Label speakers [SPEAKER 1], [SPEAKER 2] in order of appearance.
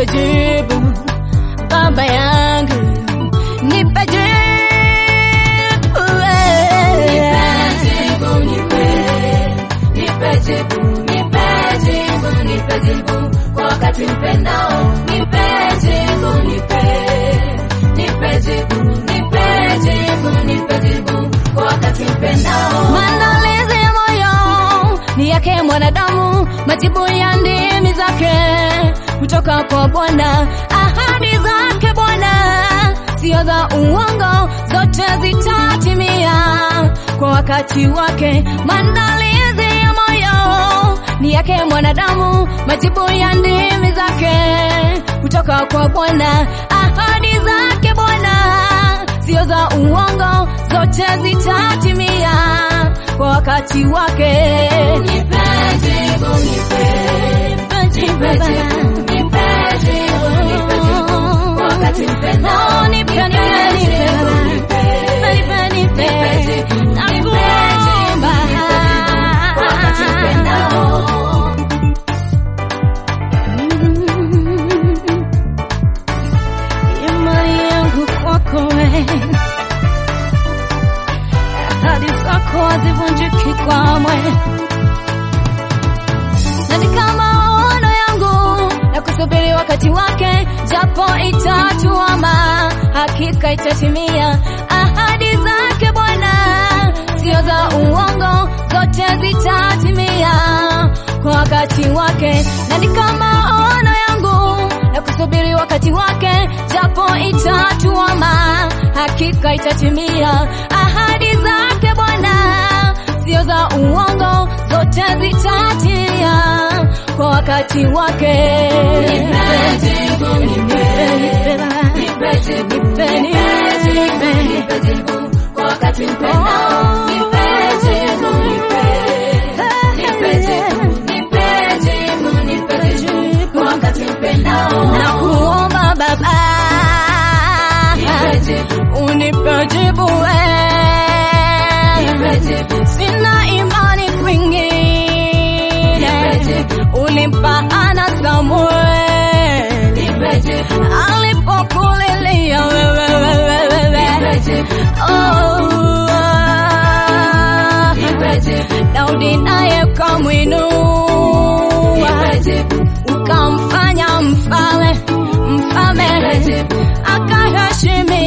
[SPEAKER 1] nipe jibu baba yangu nipe jibu
[SPEAKER 2] kwa wakati mpendao nipe jibu nipe nipe jibu nipe jibu nipe jibu kwa wakati mpendao
[SPEAKER 1] Maandalizi ya moyo ni yake mwanadamu, majibu ya ndimi zake kutoka kwa Bwana. Ahadi zake Bwana sio za uongo, zote zitatimia kwa wakati wake. Maandalizi ya moyo ni yake mwanadamu, majibu ya ndimi zake kutoka kwa Bwana. Ahadi zake Bwana sio za uongo, zote zitatimia kwa wakati wake.
[SPEAKER 2] nipe jibu nipe nipe jibu nipe jibu nipe jibu kwa wakati mpendao
[SPEAKER 1] Oh, nipe, nipe, nipe, Baba. Nipe, nipe, nipe. Nakuomba.
[SPEAKER 2] kwa wakati mpendao
[SPEAKER 1] Imani yangu kwako wewe, ahadi zako hazivunjiki kamwe, na ni kama maono yangu na kusubiri wakati wake, japo itatuama, hakika itatimia. Ahadi zake Bwana sio za uongo, zote zitatimia kwa wakati wake, na ni kama maono yangu na kusubiri wakati wake, japo itatuama, hakika itatimia. Ahadi zake Bwana sio za uongo, zote zitatimia kwa wakati wake.
[SPEAKER 2] nipe jibu nipe nipe jibu nipe jibu nipe jibu kwa wakati mpendao nipe jibu nipe nipe jibu nipe jibu nipe jibu kwa wakati mpendao
[SPEAKER 1] na kuomba Baba,
[SPEAKER 2] nipe jibu
[SPEAKER 1] unipe jibu
[SPEAKER 2] nipe
[SPEAKER 1] wewe.
[SPEAKER 2] jibu
[SPEAKER 1] Sina imani
[SPEAKER 2] nipe
[SPEAKER 1] kwingine,
[SPEAKER 2] jibu
[SPEAKER 1] ulimpa Hana Samuel
[SPEAKER 2] nipe jibu
[SPEAKER 1] alipokulilia wewe wewe
[SPEAKER 2] nipe
[SPEAKER 1] wewe.
[SPEAKER 2] jibu
[SPEAKER 1] Oh, ah.
[SPEAKER 2] nipe jibu
[SPEAKER 1] Daudi naye ukamwinua
[SPEAKER 2] nipe jibu
[SPEAKER 1] ukamfanya mfalme mfalme
[SPEAKER 2] nipe jibu
[SPEAKER 1] akaheshimiwa